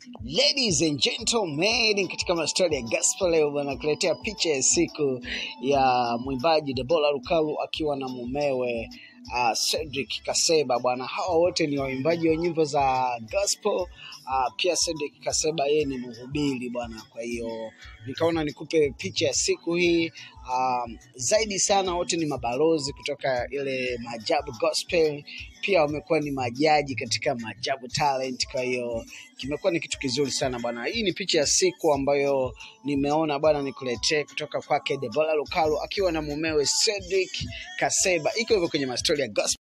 Ladies and gentlemen, katika mastori ya gospel leo bwana, kuletea picha ya siku ya mwimbaji Debora Lukalu akiwa na mumewe uh, Cedric Kaseba bwana. Hawa wote ni waimbaji wa nyimbo za gospel. Uh, pia Cedric Kaseba yeye ni mhubiri bwana, kwa hiyo nikaona nikupe picha ya siku hii. Um, zaidi sana wote ni mabalozi kutoka ile Maajabu Gospel, pia wamekuwa ni majaji katika Maajabu Talent. Kwa hiyo kimekuwa ni kitu kizuri sana bwana. Hii ni picha ya siku ambayo nimeona bwana nikuletee kutoka kwake Debora Lukalu akiwa na mumewe Cedric Kaseba, iko hivyo kwenye mastori ya gospel.